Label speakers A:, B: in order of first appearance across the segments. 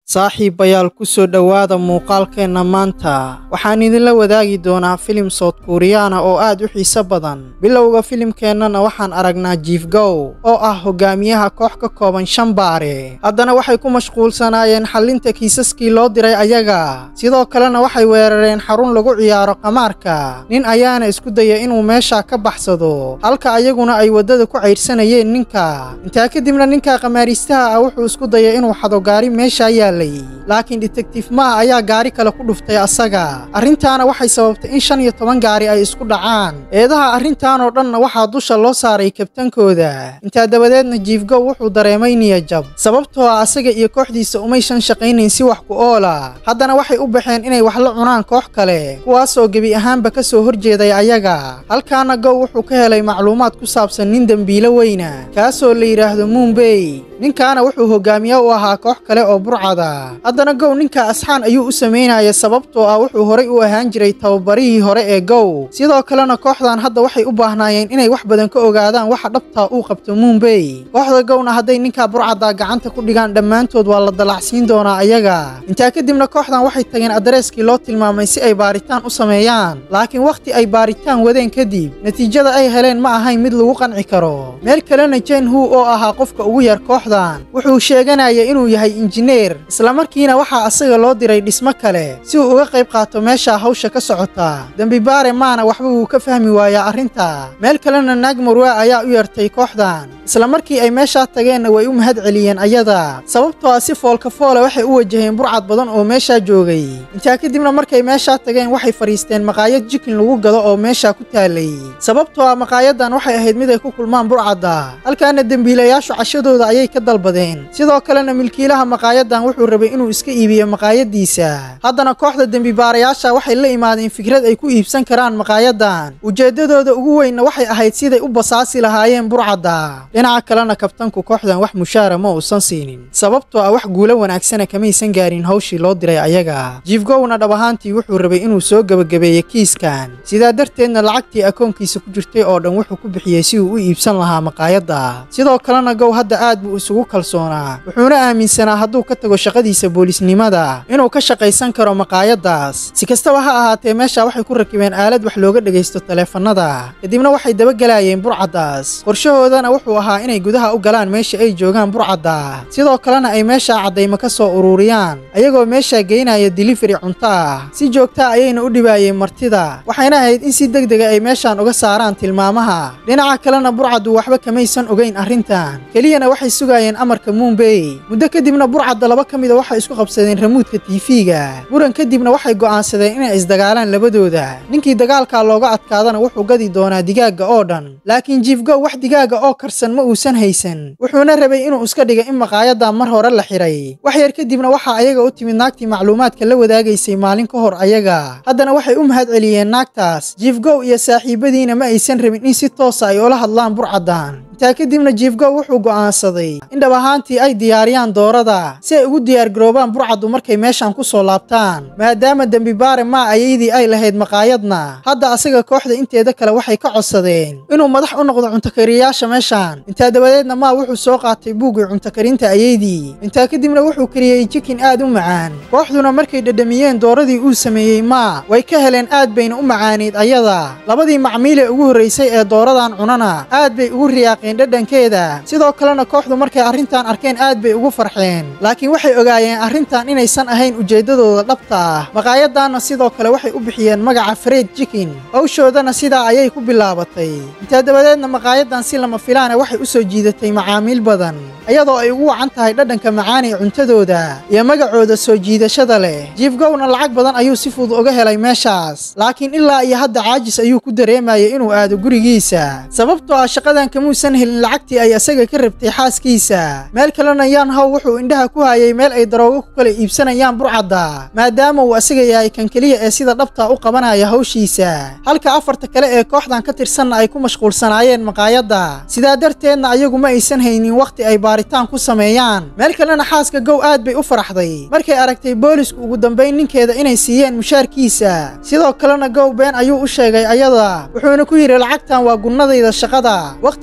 A: saaxiibayaal ku soo dhowaada muuqaalkeenna maanta waxaan idinla wadaagi doonaa filim sood kuuriyaana oo aad u xiiso badan bilowga filimkeennana waxaan aragnaa jiifgow oo ah hogaamiyaha koox ka kooban shan baare haddana waxay ku mashquulsanaayeen xallinta kiisaskii loo diray ayaga sidoo kalena waxay weerareen xarun lagu ciyaaro qamaarka nin ayaana isku daya inuu meeshaa ka baxsado halka ayaguna ay waddada ku caydhsanayeen ninka intaa kadibna ninka qamaariistaha ah wuxuu isku daya inuu xado gaari meeshaa yaal laakiin detektiif maa ayaa gaari kale ku dhuftay asaga arrintaana waxay sababtay in shan iyo toban gaari ay isku dhacaan eedaha arrintaanoo dhanna waxaa dusha loo saaray kabtankooda intaa dabadeedna jiifgow wuxuu dareemay niyajab sababtoo ah asaga iyo kooxdiisa umaysan shaqaynayn si wax ku oola haddana waxay u baxeen inay wax la cunaan koox kale kuwaasoo gebi ahaanba ka soo horjeeday ayaga halkaana gow wuxuu ka helay macluumaad ku saabsan nin dembiilo weyna kaasoo la yidhaahdo muumbey ninkaana wuxuu hogaamiye u ahaa koox kale oo burcada haddana gow ninka asxaan ayuu u samaynaya sababtoo ah wuxuu horay u ahaan jiray tababarihii hore ee gow sidoo kalena kooxdan hadda waxay u baahnaayeen inay wax badan ka ogaadaan waxa dhabtaa uu qabto muumbey kooxda gowna hadday ninkaa burcaddaa gacanta ku dhigaan dhammaantood waa la dalacsiin doonaa ayaga intaa kadibna kooxdan waxay tageen adreeskii loo tilmaamay si ay baaritaan u sameeyaan laakiin wakhti ay baaritaan wadeen kadib natiijada ay heleen ma ahayn mid lagu qanci karo meel kalena jen hu oo ahaa qofka ugu yar kooxdan wuxuu sheeganaya inuu yahay injineer islamarkiina waxaa asaga loo diray dhismo kale si uu uga qayb qaato meeshaa hawsha ka socota dembibaare maana waxba wuu ka fahmi waayaa arrinta meel kalena naag marwaa ayaa u yartay kooxdan isla markii ay meeshaa tageenna way u mahad celiyeen ayada sababtoo ah si foolka foole waxay u wajaheen burcad badan oo meeshaa joogay intaa kadibna markay meeshaa tageen waxay fadhiisteen maqaayad jikin lagu gado oo meeshaa ku taalay sababtoo ah maqaayadan waxay ahayd mid ay ku kulmaan burcadda halkaana dembiilayaashu cashadooda ayay ka dalbadeen sidoo kalena milkiilaha maqaayadan wuxuu rabay inuu iska iibiyo maqaayadiisa haddana kooxda dembibaarayaasha waxay la imaadeen fikrad ay ku iibsan karaan maqaayadan ujeeddadooda ugu weynna waxay ahayd siday u basaasi lahaayeen burcadda dhinaca kalena kabtanku kooxdan wax mushaara ma uusan siinin sababtoo ah wax guulo wanaagsana kamaysan gaarin hawshii loo diray ayaga jiifgowna dhab ahaantii wuxuu rabay inuu soo gebagabeeyo kiiskan sidaa darteedna lacagtii akoonkiisa ku jirtay oo dhan wuxuu ku bixiyey si uu u iibsan lahaa maqaayadda sidoo kalena gow hadda aad buu isugu kalsoonaa wuxuuna aaminsanaa hadduu ka tago shaqadiisa boolisnimada inuu ka shaqaysan karo maqaayaddaas si kastaba ha ahaatee meesha waxay ku rakibeen aalad wax looga dhegaysto taleefannada kadibna waxay dabagelaayeen burcaddaas qorshahoodana wuxuu ahaa inay gudaha u galaan meesha ay joogaan burcadda sidoo kalena ay meeshaa caddaymo ka soo ururiyaan ayagoo meeshaa geynaya dilifari cunto ah si joogtaa ayayna u dhibaayeen martida waxayna ahayd in si deg dega ay meeshaan uga saaraan tilmaamaha dhinaca kalena burcaddu waxba kamaysan ogayn arrintan keliyana waxay sugaayeen amarka muumbey muddo kadibna burcadda laba ka mida waxay isku qabsadeen ramuudka tiifiga muran kadibna waxay go'aansadeen inay isdagaalaan labadooda ninkii dagaalkaa looga adkaadana wuxuu gadi doonaa digaagga oo dhan laakiin jiifgow wax digaaga oo karsan ma uusan haysan wuxuuna rabay inuu iska dhiga in maqaayadda mar hore la xidhay wax yar kadibna waxaa ayaga u timid naagtii macluumaadka la wadaagaysay maalin ka hor ayaga haddana waxay u mahad celiyeen naagtaas jiifgow iyo saaxiibadiina ma aysan rabin in si toosa ay ula hadlaan burcaddan intaa kadibna jiifgow wuxuu go'aansaday in dhab ahaantii ay diyaariyaan doorada si ay ugu diyaargaroobaan burcaddu markay meeshaan ku soo laabtaan maadaama dembibaare maa ayaydii ay lahayd maqaayadna hadda asaga kooxda inteeda kale waxay ka codsadeen inuu madax u noqdo cuntakariyayaasha meeshaan intaa dabadeedna maa wuxuu soo qaatay buuggii cuntakarinta ayaydii intaa kadibna wuxuu kariyey jikin aad u macaan kooxduna markay dhedhamiyeen dooradii uu sameeyey maa way ka heleen aad bayna u macaanayd ayada labadii macmiilee ugu horraysay ee dooradan cunana aad bay ugu riyaaqeen dhadhankeeda sidoo kalena kooxdu markay arrintan arkeen aad bay ugu farxeen laakiin waxay ogaayeen arrintan inaysan ahayn ujeeddadooda dhabta ah maqaayaddaanna sidoo kale waxay u bixiyeen magaca fred jikin hawshoodana sidaa ayay ku bilaabatay intaa dabadeedna maqaayaddan si lama filaana waxay u soo jiidatay macaamiil badan iyadoo ay ugu wacan tahay dhadhanka macaan ee cuntadooda iyo magacooda soo jiidashada leh jiifgowna lacag badan ayuu si fudud uga helay meeshaas laakiin ilaa iyo hadda caajis ayuu ku dareemayay inuu aado gurigiisa sababtoo ah shaqadan kamuusan helin lacagtii ay asaga ka rabtay xaaskiisa meel kalena yaan how wuxuu indhaha ku hayay meel ay daroogo ku kala iibsanayaan burcadda maadaama uu asaga yahay kan keliya ee sida dhabta u qabanaya hawshiisa halka afarta kale ee kooxdan ka tirsanna ay ku mashquulsanaayeen maqaayadda sidaa darteedna ayagu ma aysan haynin wakhti ay baaritaan ku sameeyaan meel kalena xaaska gow aad bay u faraxday markay aragtay boolisku ugu dambayn ninkeeda inay siiyeen mushaarkiisa sidoo kalena gow been ayuu u sheegay ayada wuxuuna ku yidhi lacagtan waa gunnadayda shaqada wakhti kadibna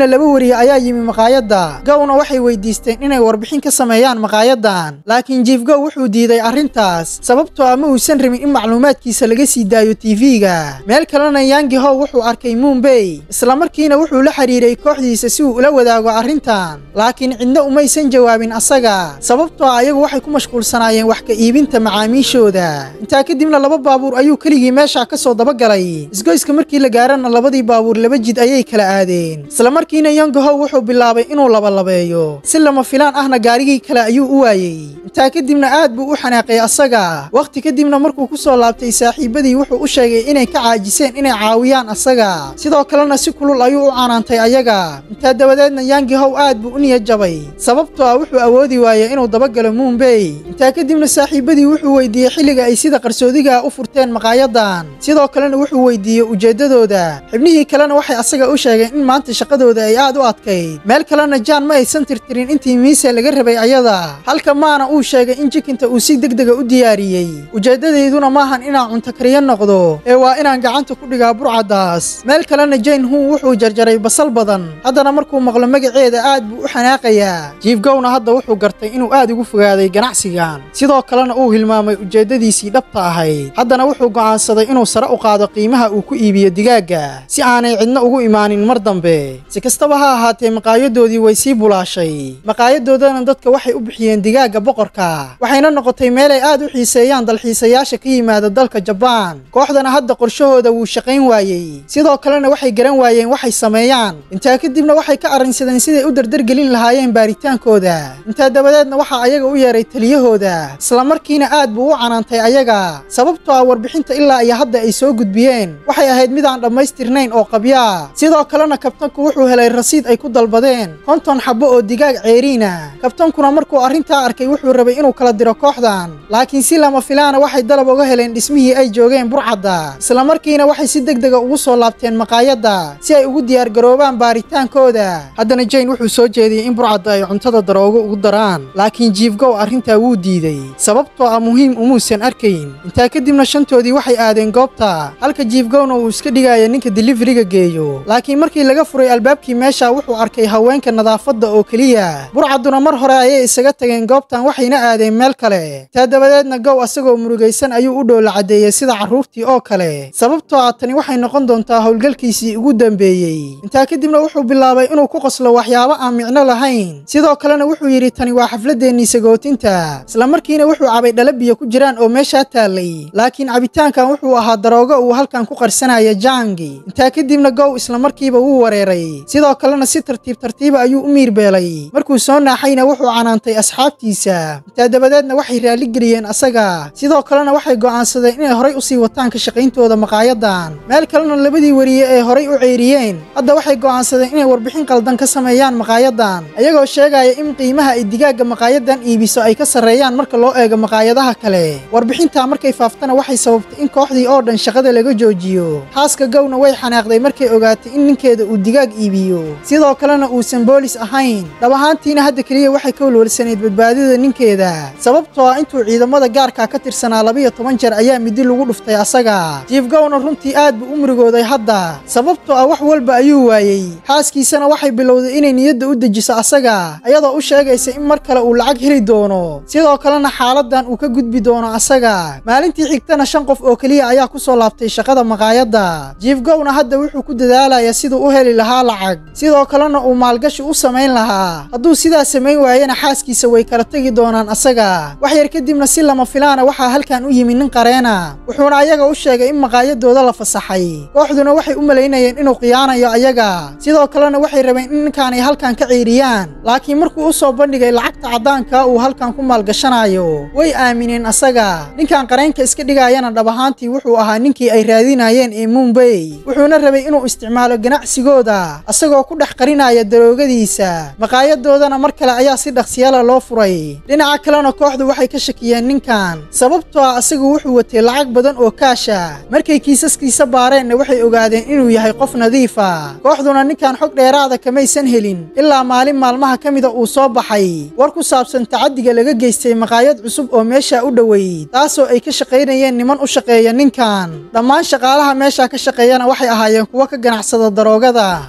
A: laba weriye ayaa yimi maqaayadda gowna waxay weydiisteen inay warbixin ka sameeyaan maqaayadan laakiin jiif gow wuxuu diiday arrintaas sababtoo ah ma uusan rabin in macluumaadkiisa laga sii daayo tv-ga meel kalena yangi how wuxuu arkay muumbey islamarkiina wuxuu la xiriiray kooxdiisa si uu ula wadaago arrintan laakiin cidna umaysan jawaabin asaga sababtoo ah ayagu waxay ku mashquulsanaayeen wax ka iibinta macaamiishooda intaa kadibna laba baabuur ayuu keligii meesha ka soo dabagalay isgoyska markii la gaarana labadii baabuur laba jid ayay kala aadeen islamarkiina yangahow wuxuu bilaabay inuu labalabeeyo si lama filaan ahna gaarigii kale ayuu u waayey intaa kadibna aad buu u xanaaqay asaga wakhti kadibna markuu ku soo laabtay saaxiibadii wuxuu u sheegay inay ka caajiseen inay caawiyaan asaga sidoo kalena si kulul ayuu u canaantay ayaga intaa dabadeedna yangihow aad buu u niyad jabay sababtoo ah wuxuu awoodi waayey inuu dabagalo muumbey intaa kadibna saaxiibadii wuxuu weydiiyey xilliga ay sida qarsoodiga u furteen maqaayadan sidoo kalena wuxuu weydiiyey ujeeddadooda xibnihii kalena waxay asaga u sheegeen in maanta shaqadooda ay aad u adkayd meel kalena jaan ma aysan tirtirin intii miise laga rabay ayada halka maana uu sheegay in jikinta uu si degdega u diyaariyey ujeeddadeyduna maahan inaan cunto kariyo noqdo ee waa inaan gacanta ku dhigaa burcaddaas meel kalena jane hun wuxuu jarjaray basal badan haddana markuu maqlo magaceeda aad buu u xanaaqayaa jiif gowna hadda wuxuu gartay inuu aad ugu fogaaday ganacsigan sidoo kalena uu hilmaamay ujeeddadiisii dhabta ahayd haddana wuxuu go'aansaday inuu sare u qaado qiimaha uu ku iibiyo digaagga si aanay cidna ugu imaanin mar dambe si kastaba ha ahaatee maqaayadoodii way sii bulaashay maqaayadoodana dadka waxay u bixiyeen digaagga boqorka waxayna noqotay meelay aad u xiiseeyaan dalxiisayaasha ka yimaada dalka jabaan kooxdana hadda qorshahooda wuu shaqayn waayey sidoo kalena waxay garan waayeen waxay sameeyaan intaa kadibna waxay ka arrinsadeen siday u dardargelin lahaayeen baaritaankooda intaa dabadeedna waxaa ayaga u yeeray taliyahooda islamarkiina aad buu u canaantay ayaga sababtoo ah warbixinta ilaa iyo hadda ay soo gudbiyeen waxay ahayd mid aan dhammaystirnayn oo qabyaa sidoo kalena kabtanku wuxuu helay rasiid ay ku dalbadeen konton xabbo oo digaag ceeriina kabtankuna markuu arrintaa arkay wuxuu rabay inuu kala diro kooxdan laakiin si lama filaana waxay dalab uga heleen dhismihii ay joogeen burcadda islamarkiina waxay si degdega ugu soo laabteen maqaayadda si ay ugu diyaargaroobaan baaritaankooda haddana jane wuxuu soo jeediyey in burcadda ay cuntada daroogo ugu daraan laakiin jiifgow arrintaa wuu diiday sababtoo ah muhiim umuusan arkayn intaa kadibna shantoodii waxay aadeen goobta halka jiifgowna uu iska dhigaya ninka dilifriga geeyo laakiin markii laga furay albaabkii meesha wuxuu arkay haweenka nadaafadda oo keliya burcadduna mar hore ayay isaga tageen goobtan waxayna aadeen meel kale taa dabadeedna gow asagoo murugaysan ayuu u dhoola caddeeyey sida carruurtii oo kale sababtoo ah tani waxay noqon doontaa howlgalkiisii ugu dambeeyey intaa kadibna wuxuu bilaabay inuu ku qoslo waxyaabo aan micno lahayn sidoo kalena wuxuu yidhi tani waa xafladeennii sagootinta islamarkiina wuxuu cabay dhala biyo ku jiraan oo meeshaa taallay laakiin cabitaankan wuxuu ahaa daroogo uu halkan ku qarsanaya jangi intaa kadibna gow islamarkiiba wuu wareeray sidoo kalena si tartiib tartiiba ayuu u miirbeelay markuu soo naaxayna wuxuu canaantay asxaabtiisa intaa dabadeedna waxay raalligeliyeen asaga sidoo kalena waxay go'aansadeen inay horay u sii wataan ka shaqayntooda maqaayadan meel kalena labadii weriye ee horay u ceyriyeen hadda waxay go'aansadeen inay warbixin qaldan ka sameeyaan maqaayadan ayagoo sheegaya in qiimaha ay digaagga maqaayadan iibiso ay ka sarreeyaan marka loo eego maqaayadaha kale warbixintaa markay faaftana waxay sababtay in kooxdii oo dhan shaqada laga joojiyo xaaska gowna way xanaaqday markay ogaatay in ninkeeda uu digaag iibiyo sidoo kalena uusan boolis ahayn dhab ahaantiina hadda keliya waxay ka walwalsanayd badbaadida ninkeeda sababtoo ah intuu ciidamada gaarka ka tirsanaa labiyo toban jeer ayaa midi lagu dhuftay asaga jiif gowna runtii aad buu u murugooday hadda sababtoo ah wax walba ayuu waayey xaaskiisana waxay bilowday inay niyadda u dejiso asaga ayadoo u sheegaysa in mar kale uu lacag heli doono sidoo kalena xaaladan uu ka gudbi doono asaga maalintii xigtana shan qof oo keliya ayaa ku soo laabtay shaqada maqaayadda jiif gowna hadda wuxuu ku dadaalayaa siduu u heli lahaa lacag sidoo kalena uu maalgashi u samayn lahaa hadduu sidaa samayn waayana xaaskiisa way kala tegi doonaan asaga wax yar kadibna si lama filaana waxaa halkan u yimi nin qareena wuxuuna ayaga u sheegay in maqaayadooda la fasaxay kooxduna waxay u malaynayeen inuu khiyaanayo ayaga sidoo kalena waxay rabeen in ninkaanay halkan ka ciiriyaan laakiin markuu u soo bandhigay lacagta caddaanka uu halkan ku maalgashanayo way aamineen asaga ninkan qareenka iska dhigayana dhab ahaantii wuxuu ahaa ninkii ay raadinayeen ee mumbey wuxuuna rabay inuu isticmaalo ganacsigooda asagoo ku dhex qarinaya daroogadiisa maqaayadoodana mar kale ayaa si dhaqsiyala loo furay dhinaca kalena kooxdu waxay ka shakiyeen ninkan sababtoo ah asagu wuxuu watay lacag badan oo kaasha markay kiisaskiisa baareenna waxay ogaadeen inuu yahay qof nadiifa kooxduna ninkan xog dheeraada kamaysan helin ilaa maalin maalmaha ka mida uu soo baxay war ku saabsan tacaddiga laga geystay maqaayad cusub oo meesha u dhoweyd taasoo ay ka shaqaynayeen niman u shaqeeya ninkan dhammaan shaqaalaha meesha ka shaqeeyana waxay ahaayeen kuwo ka ganacsada daroogada mana aysan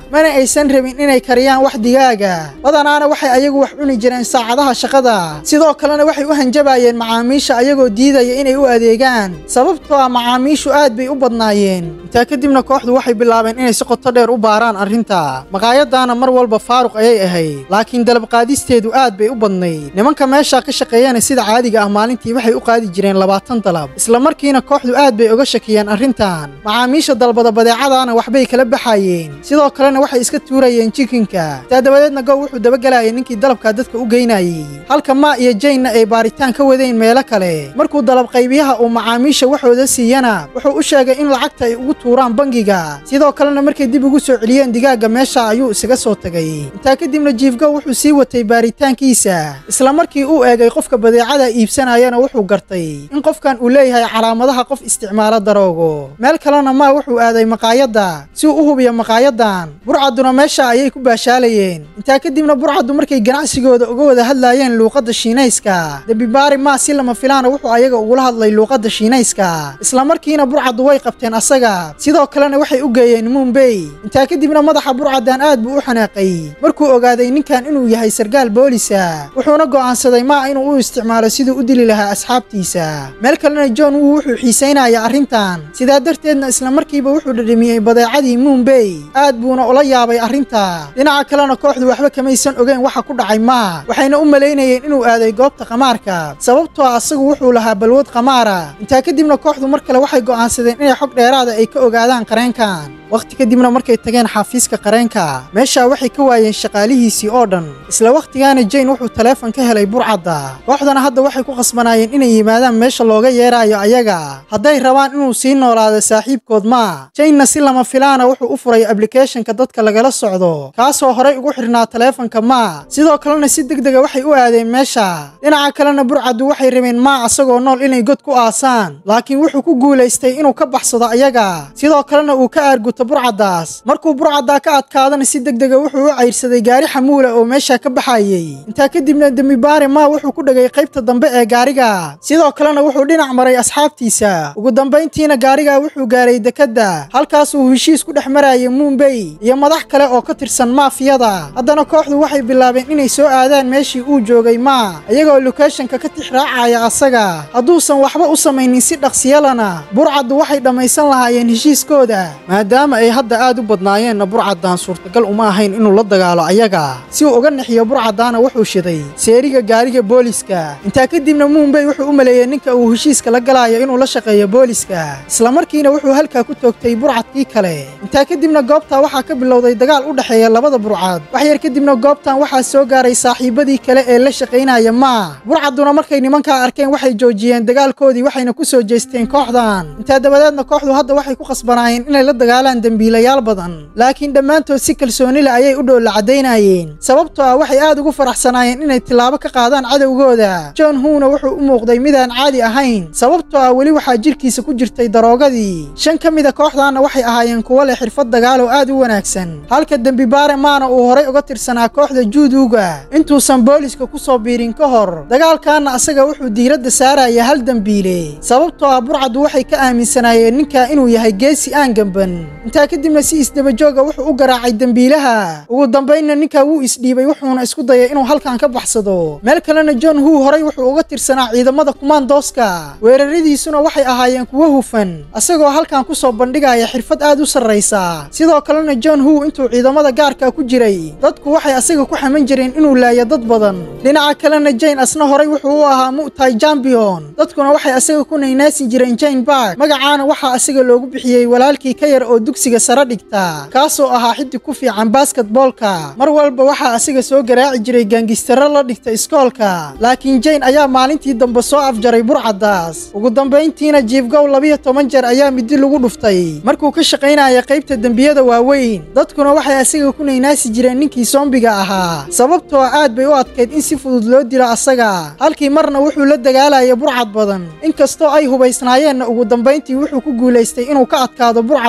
A: aysan rabin inay kariyaan wax digaaga badanaana waxay ayagu wax cuni jireen saacadaha shaqada sidoo kalena waxay u hanjabayeen macaamiisha ayagoo diidaya inay u adeegaan sababtoo ah macaamiishu aad bay u badnaayeen intaa kadibna kooxdu waxay bilaabeen inay si qoto dheer u baaraan arrinta maqaayadaana mar walba faaruq ayay ahayd laakiin dalabqaadisteedu aad bay u badnayd nimanka meesha ka shaqeeyana sida caadiga ah maalintii waxay u qaadi jireen labaatan dalab isla markiina kooxdu aad bay uga shakiyeen arrintan macaamiisha dalbada badeecadaana waxbay kala baxayeen sidoo kalena waxay iska tuurayeen jikinka taa dabadeedna gow wuxuu dabagelayay ninkii dalabkaa dadka u geynayey halka maa iyo jaynna ay baaritaan ka wadeen meelo kale markuu dalab qaybiyaha uu macaamiisha waxooda siiyana wuxuu u sheegay in lacagta ay ugu tuuraan bangiga sidoo kalena markay dib ugu soo celiyeen digaagga meesha ayuu isaga soo tagay intaa kadibna jiifgow wuxuu sii watay baaritaankiisa isla markii uu eegay qofka badeecada iibsanayana wuxuu gartay in qofkan uu leeyahay calaamadaha qof isticmaalo daroogo meel kalena maa wuxuu aaday maqaayadda si uu u hubiyo maqaayadan burcadduna meesha ayay ku baashaalayeen intaa kadibna burcaddu markay ganacsigooda uga wada hadlaayeen luuqadda shiinayska dembibaari maa si lama filaana wuxuu ayaga ugula hadlay luuqadda shiinayska isla markiina burcaddu way qabteen asaga sidoo kalena waxay u geeyeen mumbey intaa kadibna madaxa burcaddan aad buu u xanaaqay markuu ogaaday ninkan inuu yahay sargaal boolisa wuxuuna go'aansaday maa inuu u isticmaalo siduu u dili lahaa asxaabtiisa meel kalena john wuu wuxuu xiisaynaya arrintan sidaa darteedna isla markiiba wuxuu dhadhamiyey badeecadii mumbey aad buuna ula yaabay arrinta dhinaca kalena kooxdu waxba kamaysan ogeyn waxa ku dhacay maa waxayna u malaynayeen inuu aaday goobta qamaarka sababtoo ah asagu wuxuu lahaa balwad qamaara intaa kadibna kooxdu mar kale waxay go'aansadeen inay xog dheeraada ay ka ogaadaan qareenkan wakhti kadibna markay tageen xafiiska qareenka meeshaa waxay ka waayeen shaqaalihiisii oo dhan isla wakhtigaana jane wuxuu taleefon ka helay burcadda kooxdana hadda waxay ku qasbanaayeen inay yimaadaan meesha looga yeeraayo ayaga hadday rabaan inuu sii noolaado saaxiibkood maa janena si lama filaana wuxuu u furay ablicathonka dadka lagala socdo kaasoo horay ugu xidhnaa taleefonka maa sidoo kalena si deg dega waxay u aadeen meesha dhinaca kalena burcaddu waxay rabeen maa asagoo nool inay god ku aasaan laakiin wuxuu ku guulaystay inuu ka baxsado ayaga sidoo kalena uu ka aarguto burcaddaas markuu burcaddaa ka adkaadana si deg dega wuxuu u cayrsaday gaari xamuula oo meesha ka baxayey intaa kadibna dembibaare maa wuxuu ku dhegay qaybta dambe ee gaariga sidoo kalena wuxuu dhinac maray asxaabtiisa ugu dambayntiina gaariga wuxuu gaaray dekedda halkaasuu heshiis ku dhex marayay mumbey iyo madax kale oo ka tirsan maafiyada haddana kooxdu waxay bilaabeen inay soo aadaan meeshii uu joogay maa iyagoo lokeshonka ka tix raacaya asaga hadduusan waxba u samaynin si dhaqsiyalana burcaddu waxay dhammaysan lahaayeen heshiiskooda maadaama ay hadda aad u badnaayeenna burcaddan suurtagal uma ahayn inuu la dagaalo ayaga si uu uga nexiyo burcaddaana wuxuu shiday seeriga gaariga booliska intaa kadibna mumbey wuxuu u maleeyey ninka uu heshiiska la galaayo inuu la shaqeeyo booliska isla markiina wuxuu halkaa ku toogtay burcadkii kale intaa kadibna goobtaa waxaa ka bilowday dagaal u dhexeeya labada burcad wax yar kadibna goobtan waxaa soo gaaray saaxiibadii kale ee la shaqaynaya maa burcadduna markay nimankaa arkeen waxay joojiyeen dagaalkoodii waxayna ku soo jeesteen kooxdan intaa dabadeedna kooxdu hadda waxay ku qasbanaayeen inay la dagaalaan dembiilayaal badan laakiin dhammaantood si kalsooni leh ayay u dhowla caddaynayeen sababtoo ah waxay aad ugu faraxsanaayeen inay tilaabo ka qaadaan cadowgooda john huuna wuxuu u muuqday midaan caadi ahayn sababtoo ah weli waxaa jirkiisa ku jirtay daroogadii shan ka mida kooxdaanna waxay ahaayeen kuwo leh xirfad dagaal oo aad u wanaagsan halka dembibaare maana uu horay uga tirsanaa kooxda juuduuga intuusan booliska ku soo biirin ka hor dagaalkaanna asaga wuxuu diiradda saaraya hal dembiile sababtoo ah burcaddu waxay ka aaminsanaayeen ninkaa inuu yahay geesi aan gamban intaa kadibna si isdabajooga wuxuu u garaacay dembiilaha ugu dambaynna ninkaa wuu isdhiibay wuxuuna isku dayay inuu halkan ka baxsado meel kalena john huu horay wuxuu uga tirsanaa ciidamada kumaandooska weeraradiisuna waxay ahaayeen kuwo hufan asagoo halkan ku soo bandhigaya xirfad aad u sarraysa sidoo kalena john huu intuu ciidamada gaarka ku jiray dadku waxay asaga ku xaman jireen inuu laayo dad badan dhinaca kalena jane asna horay wuxuu u ahaa mu'tay jambion dadkuna waxay asaga ku naynaasin jireen jane bark magacaana waxaa asaga loogu bixiyey walaalkii ka yar oo dugsiga sare dhigta kaasoo ahaa xidig ku fiican basketboolka mar walba waxaa asiga soo garaaci jiray gaangistaro la dhigta iskoolka laakiin jane ayaa maalintii dambe soo afjaray burcaddaas ugu dambayntiina jiifgow labiyo toban jeer ayaa midi lagu dhuftay markuu ka shaqaynaya qaybta dembiyada waaweyn dadkuna waxay asiga ku naynaasi jireen ninkii soombiga ahaa sababtoo aad bay u adkayd in si fudud loo dilo asaga halkii marna wuxuu la dagaalaya burcad badan inkastoo ay hubaysnaayeenna ugu dambayntii wuxuu ku guulaystay inuu ka adkaado burcadda oo dhan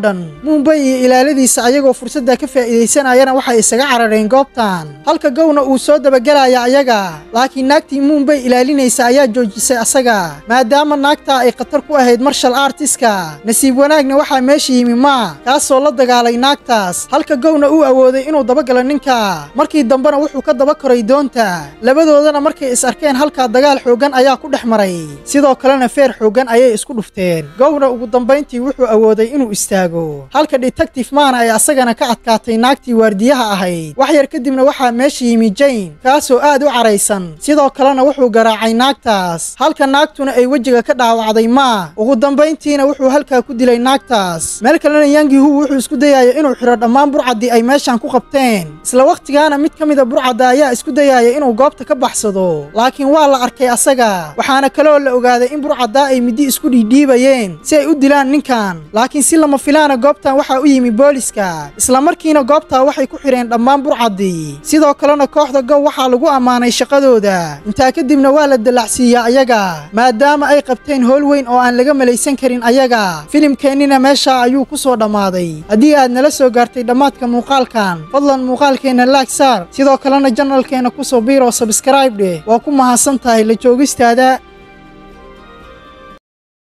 A: dhan muumbay iyo ilaaladiisa ayagoo fursadda ka faa'iidaysanayana waxay isaga carareen goobtan halka gowna uu soo dabagelaya ayaga laakiin naagtii muumbay ilaalinaysa ayaa joojisay asaga maadaama naagtaa ay khatar ku ahayd marshal artiska nasiib wanaagna waxaa meesha yimi maa kaasoo la dagaalay naagtaas halka gowna uu awooday inuu dabagalo ninka markii dambena wuxuu ka daba koray doonta labadoodana markay is arkeen halkaa dagaal xooggan ayaa ku dhex maray sidoo kalena feer xooggan ayay isku dhufteen gowna ugu dambayntii wuxuu awooday inuu istaago halka detective maana ay asagana ka adkaatay naagtii waardiyaha ahayd wax yar kadibna waxaa meesha yimi jane kaasoo aad u caraysan sidoo kalena wuxuu garaacay naagtaas halka naagtuna ay wejiga ka dhaawacday maa ugu dambayntiina wuxuu halkaa ku dilay naagtaas meel kalena yangi hu wuxuu isku dayaya inuu xidho dhammaan burcaddii ay meeshan ku qabteen isla wakhtigaana mid ka mida burcadda ayaa isku dayaya inuu goobta ka baxsado laakiin waa la arkay asaga waxaana kaloo la ogaaday in burcaddaa ay middi isku dhiidhiibayeen si ay u dilaan ninkan laakiin si lama filaana goobtan waxaa u yimi booliska isla markiina goobtaa waxay ku xidheen dhammaan burcaddii sidoo kalena kooxda gow waxaa lagu ammaanay shaqadooda intaa kadibna waa la dallacsiiyaa ayaga maadaama ay qabteen howl weyn oo aan laga malaysan karin ayaga filimkeennina meeshaa ayuu ku soo dhammaaday haddii aad nala soo gaartay dhammaadka muuqaalkan fadlan muuqaalkeenna laag saar sidoo kalena janalkeenna ku soo biiroo sabskraib dheh waa ku mahadsan tahay la joogistaada